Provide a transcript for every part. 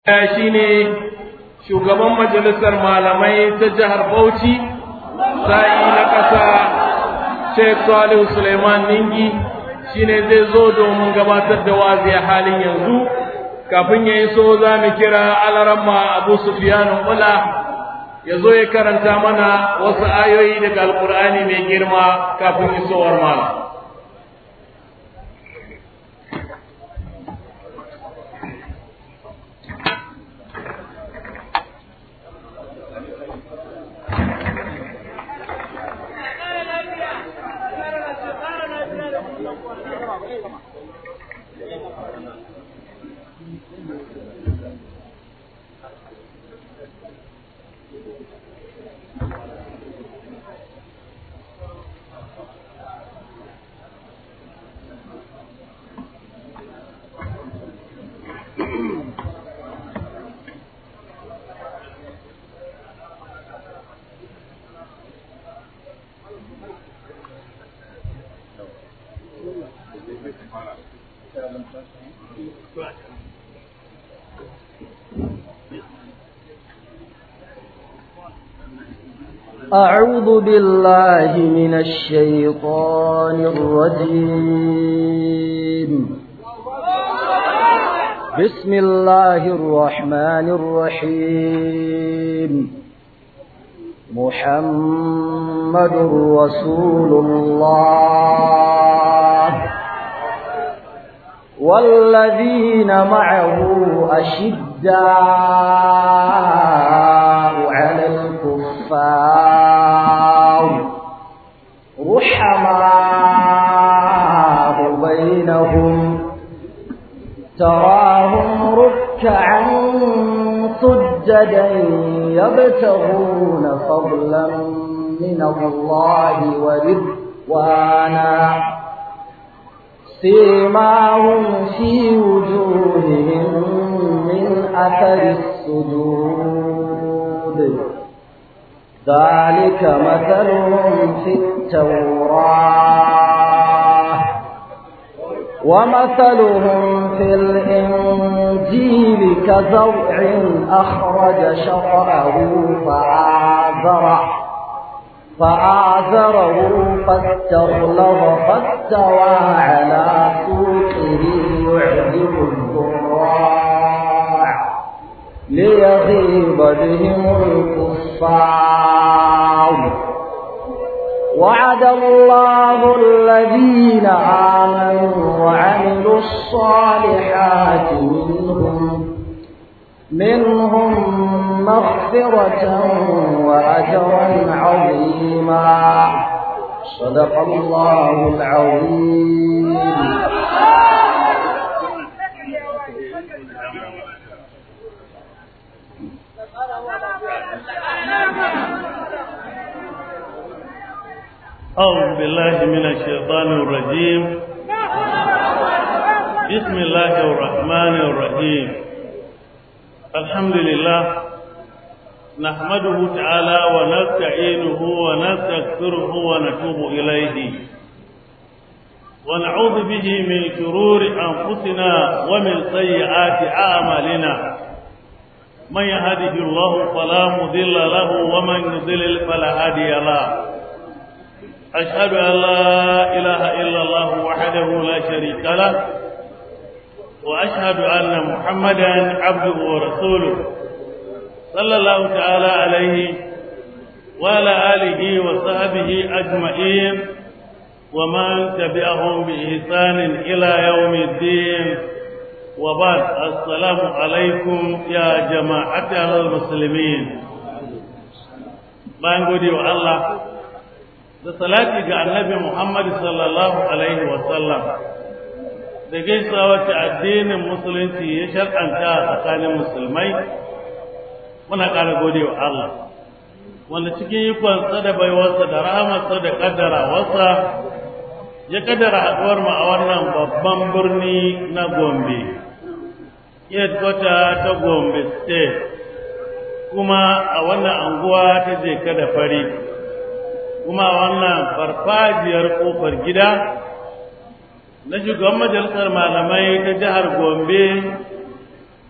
shi ne shugaban majalisar malamai ta jihar Bauchi, sa'i na ƙasa Sheikh Salihu Suleiman Ningi shi ne zai zo domin gabatar da wazi a halin yanzu, kafin ya yi so za mu kira alaramma Abu Sufiyanu Ula ya zo ya karanta mana wasu ayoyi daga Alƙur'ani mai girma kafin isowar malam. أعوذ بالله من الشيطان الرجيم بسم الله الرحمن الرحيم محمد رسول الله والذين معه أشداء على الكفار رحماء بينهم تراهم ركعا سجدا يبتغون فضلا من الله ورضوانا سيماهم في وجوههم من أثر السجود ذلك مثلهم في التوراة ومثلهم في الإنجيل كزرع أخرج شطأه فآزره فآزره فاستغلظ فاستوى على سوقه يعجب الضراع ليغيظ بهم الكفار وعد الله الذين آمنوا وعملوا الصالحات منهم منهم مغفرة وأجرا عظيما صدق الله العظيم أعوذ بالله من الشيطان الرجيم بسم الله الرحمن الرحيم الحمد لله نحمده تعالى ونستعينه ونستغفره ونتوب إليه ونعوذ به من شرور أنفسنا ومن سيئات أعمالنا من يهده الله فلا مضل له ومن يضلل فلا هادي له أشهد أن لا إله إلا الله وحده لا شريك له وأشهد أن محمدا عبده ورسوله صلى الله تعالى عليه وعلى آله وصحبه أجمعين ومن تبعهم بإحسان إلى يوم الدين وبعد السلام عليكم يا جماعة المسلمين bayan gode wa Allah da salati ga annabi Muhammad sallallahu alaihi wa sallam da gaisuwa wacce addinin musulunci ya shar'anta a tsakanin musulmai muna ƙara gode wa Allah wanda cikin ikonsa da baiwarsa da rahamarsa da kaddara wasa ya kaddara haɗuwar mu a wannan babban birni na Gombe headquarter ta Gombe state kuma a wannan anguwa ta je da fari kuma wannan farfajiyar kofar gida na shugaban majalisar malamai ta jihar Gombe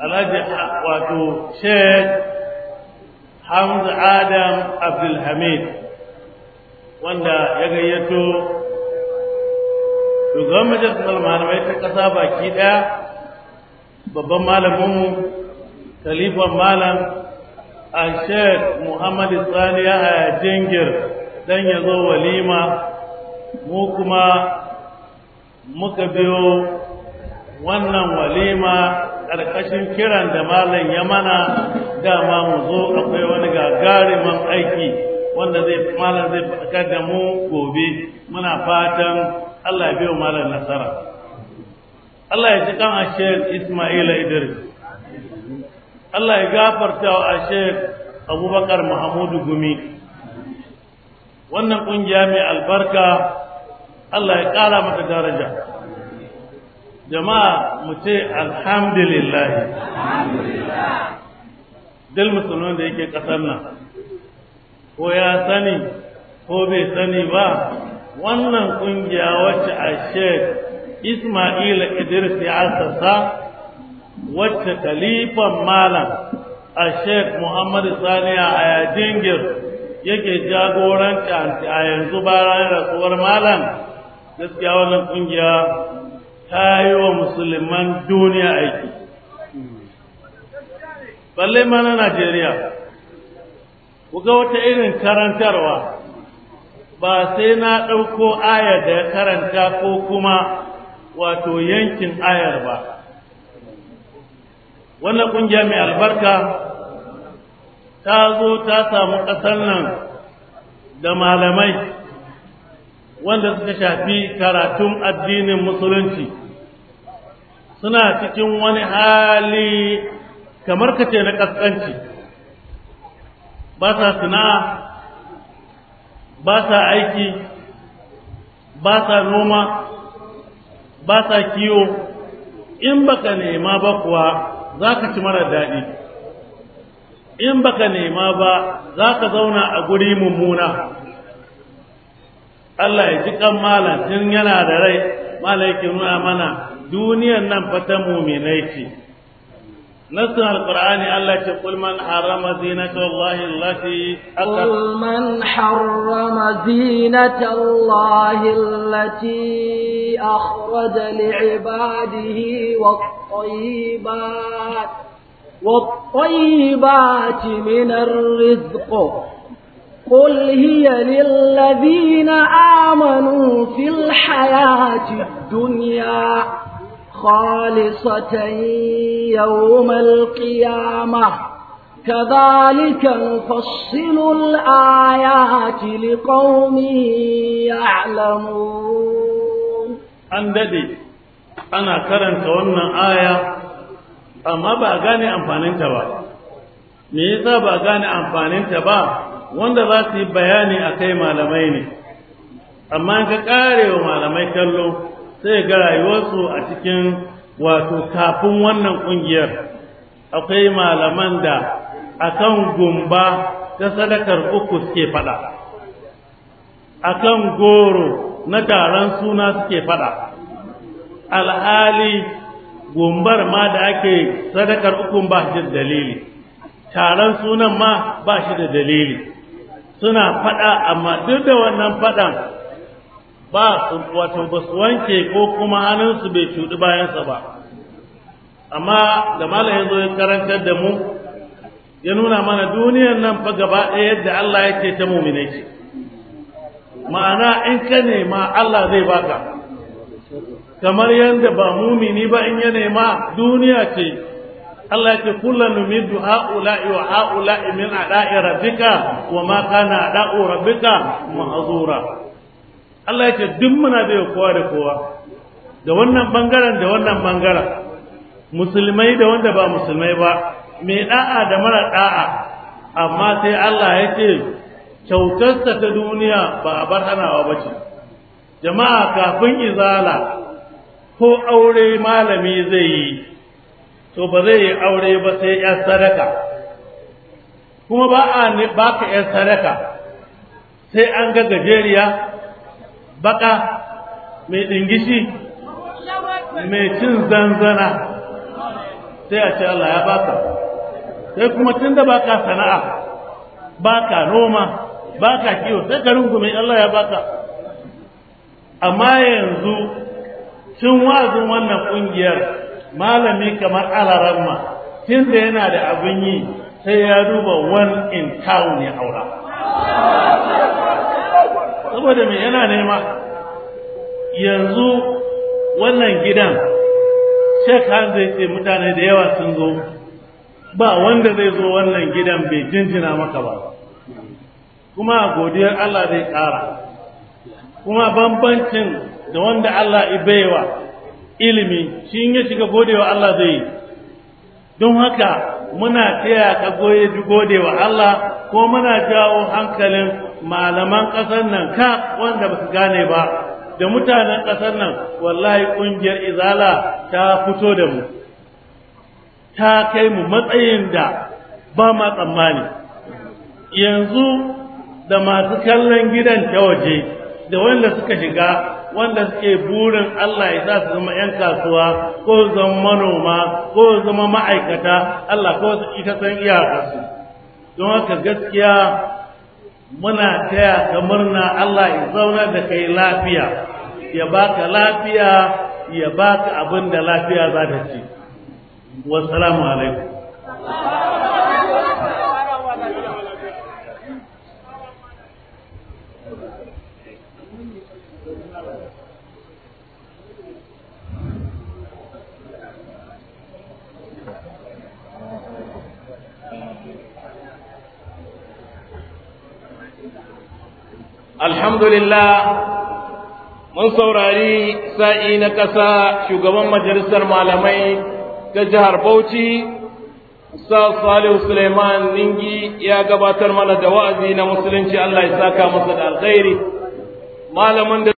alhaji wato sheikh hamza adam abdulhamid wanda ya gayyato shugaban majalisar malamai ta ƙasa baki ɗaya babban malaminmu kalifan malam a sheikh muhammadu sani ya haya jingir don ya zo walima mu kuma muka biyo wannan walima ƙarƙashin kiran da malam ya mana dama mu zo akwai wani gagariman aiki wanda zai malam zai faɗakar da mu gobe muna fatan Allah ya biyo malam nasara Allah ya ji kan Ashek Ismaila Idris Allah ya gafarta wa Ashek Abubakar Muhammadu Gumi wannan kungiya mai albarka Allah ya ƙara mata daraja jama'a mu ce alhamdulillah dal musulman da yake ƙasar nan ko ya sani ko bai sani ba wannan kungiya wacce a sheikh ismaila idris ya asasa wacce kalifan malam a sheikh muhammad saniya a yajingir yake jagoranta a yanzu bayan rasuwar malam gaskiya wannan kungiya ta yi wa musulman duniya aiki balle ma na najeriya ku ga wata irin karantarwa ba sai na ɗauko ayar da ya karanta ko kuma wato yankin ayar ba wannan ƙungiya mai albarka ta zo ta samu ƙasar nan da malamai wanda suka shafi karatun addinin musulunci suna cikin wani hali kamar kace na ƙasƙanci ba sa sana'a ba sa aiki ba sa noma ba sa kiwo in baka nema ba kuwa za ka ci mara daɗi in baka nema ba za ka zauna a guri mummuna Allah ya ji kan malam tun yana da rai malam yake nuna mana duniyan nan fa ta muminai ce نص القرآن الله قل من حرم زينة الله التي قل من حرم زينة الله التي أخرج لعباده والطيبات والطيبات من الرزق قل هي للذين آمنوا في الحياة الدنيا خالصة يوم القيامة كذلك نفصل الآيات لقوم يعلمون an dade ana karanta wannan aya amma ba a gane amfaninta ba me yasa ba a gane amfaninta ba wanda za su yi bayani a kai malamai ne amma in ka kare wa malamai kallo sai ga rayuwarsu a cikin wato kafin wannan ƙungiyar akwai malaman da akan gumba ta sadakar uku suke fada akan goro na taron suna suke fada alhali gumbar ma da ake sadakar ukun ba shi da dalili taron sunan ma ba shi da dalili suna fada amma duk da wannan fadan ba wato ba su wanke ko kuma hannunsu bai cuɗi bayansa ba amma da malam ya zo ya karantar da mu ya nuna mana duniyar nan fa gaba ɗaya yadda Allah yake ta muminai ce ma'ana in ka nema Allah zai baka kamar yadda ba mumini ba in ya nema duniya ce Allah yake kullan numiddu ha'ula'i wa ha'ula'i min ada'i rabbika wa ma kana ada'u rabbika mahzura Allah ya ce duk muna da kowa da kowa da wannan bangaren da wannan bangaren musulmai da wanda ba musulmai ba mai da'a da mara da'a amma sai Allah ya ce kyautarsa ta duniya ba a bar hanawa ba ce jama'a kafin izala ko aure malami zai yi to ba zai yi aure ba sai ya sadaka kuma ba a baka ya sadaka sai an ga gajeriya baka mai ɗingishi mai cin zanzana sai a ce Allah ya baka sai kuma tun da baka sana'a baka noma baka kiwo sai ka rungume Allah ya baka amma yanzu tun wazin wannan kungiyar malami kamar alaramma tun da yana da abin yi sai ya duba one in town ya aura saboda me yana nema yanzu wannan gidan Sheikh zai ce mutane da yawa sun zo ba wanda zai zo wannan gidan bai jinjina maka ba kuma godiyar Allah zai ƙara kuma bambancin da wanda Allah ibaiwa ilimi shi in ya shiga godewa Allah zai yi don haka muna taya ka goye godewa Allah ko muna jawo hankalin malaman ƙasar nan ka wanda ba su gane ba da mutanen ƙasar nan wallahi ƙungiyar izala ta fito da mu ta kai mu matsayin da ba ma tsammani yanzu da masu kallon gidan ta waje da wanda suka shiga wanda suke burin Allah ya sa su zama 'yan kasuwa ko su zama manoma ko su zama ma'aikata Allah ko su ita san iyakarsu don haka gaskiya muna taya ka murna Allah ya zauna da kai lafiya ya baka lafiya ya baka abin da lafiya za ta ci wassalamu alaikum alhamdulillah mun saurari sa'i na ƙasa shugaban majalisar malamai ta jihar Bauchi Sa Salihu Suleiman Ningi ya gabatar mana da wa'azi na musulunci Allah ya saka masa da alkhairi malamin da